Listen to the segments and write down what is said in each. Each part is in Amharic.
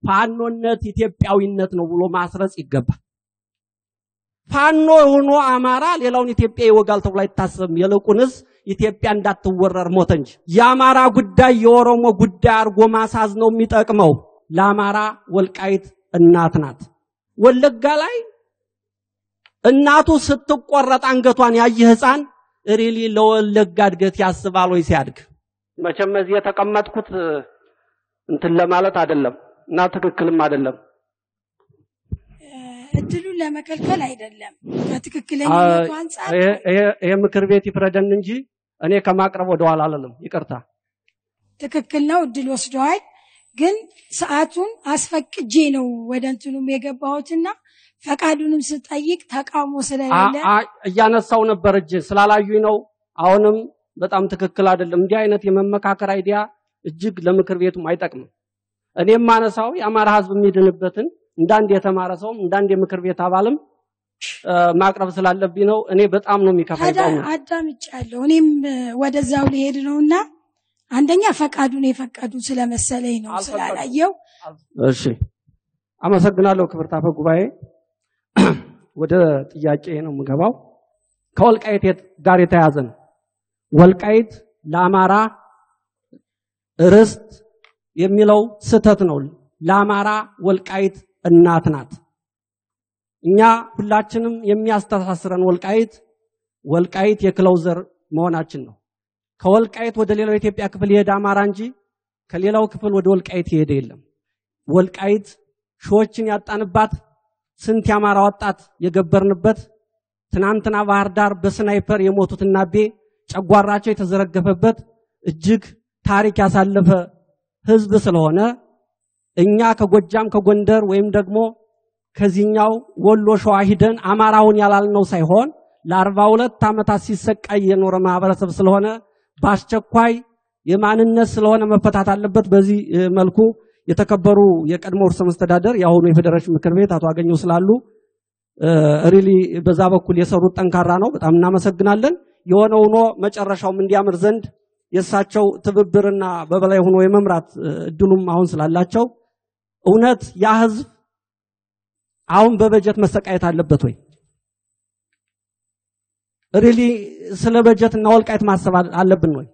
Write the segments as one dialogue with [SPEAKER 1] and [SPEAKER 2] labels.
[SPEAKER 1] ፋኖነት ኢትዮጵያዊነት ነው ብሎ ማስረጽ ይገባል። ፋኖ ሆኖ አማራ ሌላውን ኢትዮጵያ ይወጋል ተብሎ አይታሰብም። ይልቁንስ ኢትዮጵያ እንዳትወረር ሞተ እንጂ የአማራ ጉዳይ የኦሮሞ ጉዳይ አድርጎ ማሳዝ ነው የሚጠቅመው። ለአማራ ወልቃይት እናት ናት። ወለጋ ላይ እናቱ ስትቆረጥ አንገቷን ያየ ህፃን ሪሊ ለወለጋ እድገት ያስባል ወይ ሲያድግ? መቼም እዚህ የተቀመጥኩት እንትን ለማለት አይደለም እና ትክክልም አይደለም።
[SPEAKER 2] እድሉን ለመከልከል አይደለም። ከትክክለኛነቱ አንጻር
[SPEAKER 1] ይሄ ምክር ቤት ይፍረደን እንጂ እኔ ከማቅረብ ወደኋላ አልልም። ይቅርታ።
[SPEAKER 2] ትክክል ነው። እድል ወስደዋል። ግን ሰዓቱን አስፈቅጄ ነው ወደ እንትኑም የገባሁትና ፈቃዱንም ስጠይቅ ተቃውሞ ስለሌለ
[SPEAKER 1] አ- አ- እያነሳው ነበር እጅ ስላላዩኝ ነው። አሁንም በጣም ትክክል አይደለም። እንዲህ አይነት የመመካከር አይዲያ እጅግ ለምክር ቤቱም አይጠቅምም። እኔ የማነሳው የአማራ ህዝብ የሚድንበትን እንዳንድ የተማረ ሰውም እንዳንድ የምክር ቤት አባልም እ፣ ማቅረብ ስላለብኝ ነው። እኔ በጣም ነው የሚከፋኝ።
[SPEAKER 2] ታዲያ
[SPEAKER 1] በእውነት።
[SPEAKER 2] አዳምጫለሁ። እኔም እ፣ ወደዛው ሊሄድ ነውና አንደኛ ፈቃዱን የፈቀዱ ስለመሰለኝ ነው
[SPEAKER 1] አልፈቀዱም።
[SPEAKER 2] ስላላየው
[SPEAKER 1] እሺ፣ አመሰግናለሁ ክብርት አፈ ጉባኤ። ወደ ጥያቄ ነው የምገባው። ከወልቃይት የት- ጋር የተያዘ ነው። ወልቃይት ለአማራ ርስት የሚለው ስህተት ነው። ለአማራ ወልቃይት እናት ናት። እኛ ሁላችንም የሚያስተሳስረን ወልቃይት ወልቃይት የክለው ዘር መሆናችን ነው። ከወልቃይት ወደ ሌላው የኢትዮጵያ ክፍል የሄደ አማራ እንጂ ከሌላው ክፍል ወደ ወልቃይት የሄደ የለም። ወልቃይት ሺዎችን ያጣንባት ስንት የአማራ ወጣት የገበርንበት ትናንትና ባህር ዳር በስናይፐር የሞቱት እናቤ ጨጓራቸው የተዘረገፈበት እጅግ ታሪክ ያሳለፈ ህዝብ ስለሆነ እኛ ከጎጃም ከጎንደር ወይም ደግሞ ከዚህኛው ወሎ ሸዋ ሂደን አማራውን ያላልነው ሳይሆን ለአርባ ሁለት ዓመታት ሲሰቃይ የኖረ ማህበረሰብ ስለሆነ በአስቸኳይ የማንነት ስለሆነ መፈታት አለበት። በዚህ እ፣ መልኩ የተከበሩ የቀድሞ ርዕሰ መስተዳደር የአሁኑ የፌዴሬሽን ምክር ቤት አቶ አገኘው ስላሉ ሪሊ በዛ በኩል የሰሩት ጠንካራ ነው። በጣም እናመሰግናለን። የሆነ ሆኖ መጨረሻውም እንዲያምር ዘንድ የእሳቸው ትብብርና በበላይ ሆኖ የመምራት እ፣ እድሉም አሁን ስላላቸው እውነት ያ ህዝብ አሁን በበጀት መሰቃየት አለበት ወይ? ሪሊ ስለ በጀት እና ወልቃይት ማሰብ አለ- አለብን ወይ?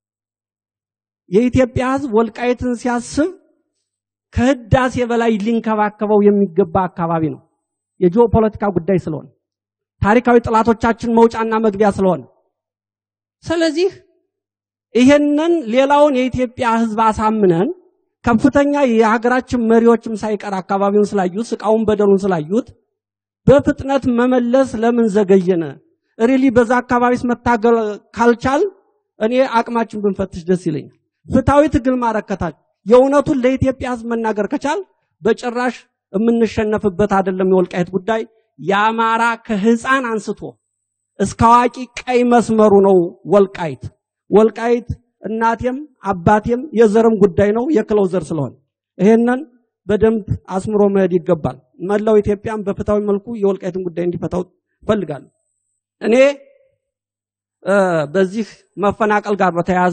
[SPEAKER 1] የኢትዮጵያ ህዝብ ወልቃይትን ሲያስብ ከህዳሴ በላይ ሊንከባከበው የሚገባ አካባቢ ነው። የጂኦፖለቲካ ጉዳይ ስለሆነ ታሪካዊ ጥላቶቻችን መውጫና መግቢያ ስለሆነ ስለዚህ ይሄንን ሌላውን የኢትዮጵያ ህዝብ አሳምነን ከፍተኛ የሀገራችን መሪዎችም ሳይቀር አካባቢውን ስላዩት ስቃውን በደሉን ስላዩት በፍጥነት መመለስ ለምን ዘገየነ? ሪሊ በዛ አካባቢስ መታገል ካልቻል እኔ አቅማችን ብንፈትሽ ደስ ይለኛል። ፍትሐዊ ትግል ማድረግ ከታች የእውነቱን ለኢትዮጵያ ህዝብ መናገር ከቻል በጭራሽ የምንሸነፍበት አይደለም። የወልቃይት ጉዳይ የአማራ ከህፃን አንስቶ እስከ አዋቂ ቀይ መስመሩ ነው ወልቃይት። ወልቃይት እናቴም አባቴም የዘርም ጉዳይ ነው የክለው ዘር ስለሆነ ይሄንን በደንብ አስምሮ መሄድ ይገባል። መላው ኢትዮጵያም በፍትሐዊ መልኩ የወልቃይትን ጉዳይ እንዲፈታው እፈልጋለሁ። እኔ እ፣ በዚህ መፈናቀል ጋር በተያያዘ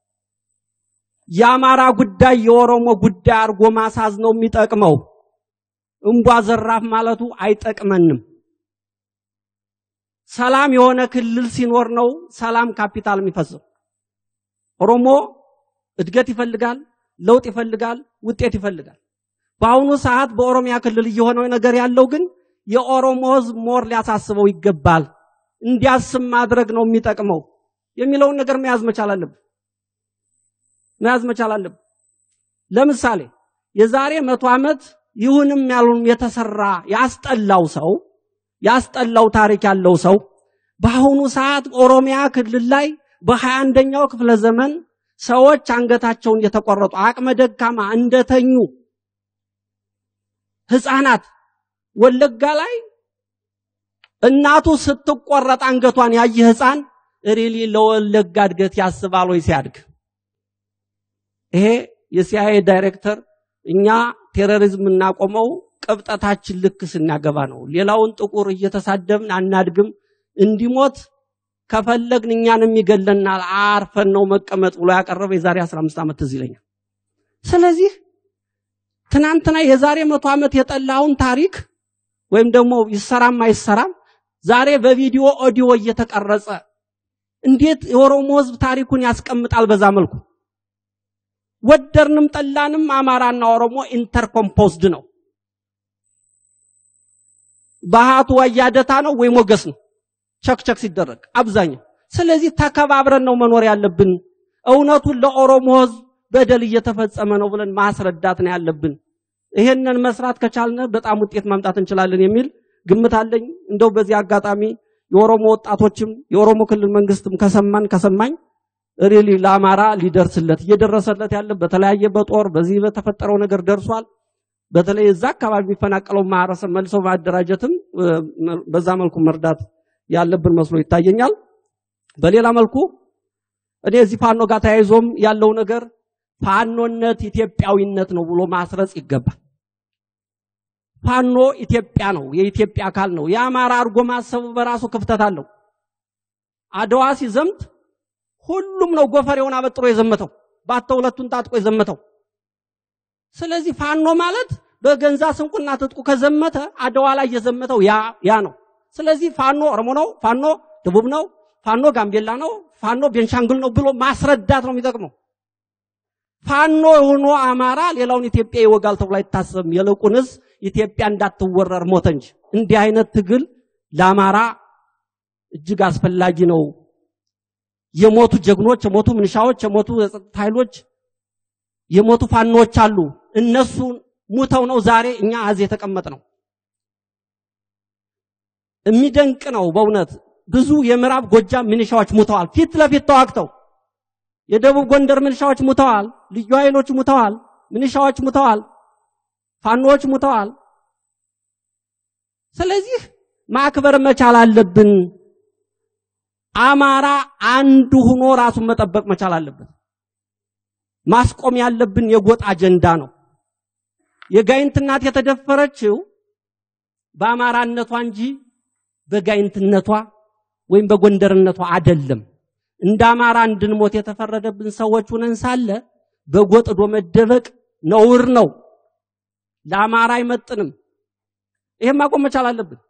[SPEAKER 1] የአማራ ጉዳይ የኦሮሞ ጉዳይ አድርጎ ማሳዝ ነው የሚጠቅመው። እምቧ ዘራፍ ማለቱ አይጠቅመንም። ሰላም የሆነ ክልል ሲኖር ነው ሰላም ካፒታል የሚፈሰው። ኦሮሞ እድገት ይፈልጋል፣ ለውጥ ይፈልጋል፣ ውጤት ይፈልጋል። በአሁኑ ሰዓት በኦሮሚያ ክልል እየሆነው ነገር ያለው ግን የኦሮሞ ህዝብ ሞር ሊያሳስበው ይገባል። እንዲያስብ ማድረግ ነው የሚጠቅመው የሚለውን ነገር መያዝ መቻል አለብን መያዝ መቻል አለብን። ለምሳሌ የዛሬ መቶ ዓመት ይሁንም ያሉን የተሰራ ያስጠላው ሰው ያስጠላው ታሪክ ያለው ሰው በአሁኑ ሰዓት ኦሮሚያ ክልል ላይ በሀያ አንደኛው ክፍለ ዘመን ሰዎች አንገታቸውን የተቆረጡ አቅመ ደካማ እንደተኙ ህፃናት ወለጋ ላይ እናቱ ስትቆረጥ አንገቷን ያየ ህፃን ሪሊ ለወለጋ እድገት ያስባል ወይ ሲያድግ? ይሄ የሲአይኤ ዳይሬክተር እኛ ቴሮሪዝም እናቆመው ቅብጠታችን ልክ ስናገባ ነው። ሌላውን ጥቁር እየተሳደብን አናድግም። እንዲሞት ከፈለግን እኛንም ይገለናል። አርፈን ነው መቀመጥ ብሎ ያቀረበ የዛሬ 15 ዓመት ትዝ ይለኛል። ስለዚህ ትናንትና የዛሬ መቶ ዓመት የጠላውን ታሪክ ወይም ደግሞ ይሰራም አይሰራም ዛሬ በቪዲዮ ኦዲዮ እየተቀረጸ እንዴት የኦሮሞ ህዝብ ታሪኩን ያስቀምጣል? በዛ መልኩ ወደርንም ጠላንም አማራና ኦሮሞ ኢንተርኮምፖዝድ ነው። ባህቱ ወያደታ ነው ወይ ሞገስ ነው ቸክቸክ ሲደረግ አብዛኛው። ስለዚህ ተከባብረን ነው መኖር ያለብን። እውነቱን ለኦሮሞ ህዝብ በደል እየተፈጸመ ነው ብለን ማስረዳት ነው ያለብን። ይሄንን መስራት ከቻልነ በጣም ውጤት ማምጣት እንችላለን የሚል ግምት አለኝ። እንደው በዚህ አጋጣሚ የኦሮሞ ወጣቶችም የኦሮሞ ክልል መንግስትም ከሰማን ከሰማኝ ሪሊ ለአማራ ሊደርስለት እየደረሰለት ያለ በተለያየ በጦር በዚህ በተፈጠረው ነገር ደርሷል። በተለይ እዛ አካባቢ የሚፈናቀለው ማህበረሰብ መልሶ ማደራጀትም በዛ መልኩ መርዳት ያለብን መስሎ ይታየኛል። በሌላ መልኩ እኔ እዚህ ፋኖ ጋር ተያይዞም ያለው ነገር ፋኖነት ኢትዮጵያዊነት ነው ብሎ ማስረጽ ይገባል። ፋኖ ኢትዮጵያ ነው፣ የኢትዮጵያ አካል ነው። የአማራ አድርጎ ማሰቡ በራሱ ክፍተት አለው። አድዋ ሲዘምት ሁሉም ነው ጎፈሬውን አበጥሮ የዘመተው፣ ባተ ሁለቱን ታጥቆ የዘመተው። ስለዚህ ፋኖ ማለት በገንዛ ስንቁና ትጥቁ ከዘመተ አድዋ ላይ የዘመተው ያ ያ ነው። ስለዚህ ፋኖ ኦሮሞ ነው፣ ፋኖ ደቡብ ነው፣ ፋኖ ጋምቤላ ነው፣ ፋኖ ቤንሻንጉል ነው ብሎ ማስረዳት ነው የሚጠቅመው። ፋኖ የሆኖ አማራ ሌላውን ኢትዮጵያ ይወጋል ተብሎ አይታሰብም። ይልቁንስ ኢትዮጵያ እንዳትወረር ሞተ እንጂ። እንዲህ አይነት ትግል ለአማራ እጅግ አስፈላጊ ነው። የሞቱ ጀግኖች፣ የሞቱ ምንሻዎች፣ የሞቱ የጸጥታ ኃይሎች፣ የሞቱ ፋኖች አሉ። እነሱ ሙተው ነው ዛሬ እኛ አዝ የተቀመጥ ነው። የሚደንቅ ነው በእውነት ብዙ የምዕራብ ጎጃም ምንሻዎች ሙተዋል፣ ፊት ለፊት ተዋግተው። የደቡብ ጎንደር ምንሻዎች ሙተዋል፣ ልዩ ኃይሎች ሙተዋል፣ ምንሻዎች ሙተዋል፣ ፋኖዎች ሙተዋል። ስለዚህ ማክበር መቻል አለብን። አማራ አንዱ ሆኖ ራሱን መጠበቅ መቻል አለበት። ማስቆም ያለብን የጎጥ አጀንዳ ነው። የጋይንት እናት የተደፈረችው በአማራነቷ እንጂ በጋይንትነቷ ወይም በጎንደርነቷ አይደለም። እንደ አማራ እንድንሞት የተፈረደብን ሰዎች ሁነን ሳለ በጎጥ ዶ መደበቅ ነውር ነው። ለአማራ አይመጥንም። ይሄን ማቆም መቻል አለብን።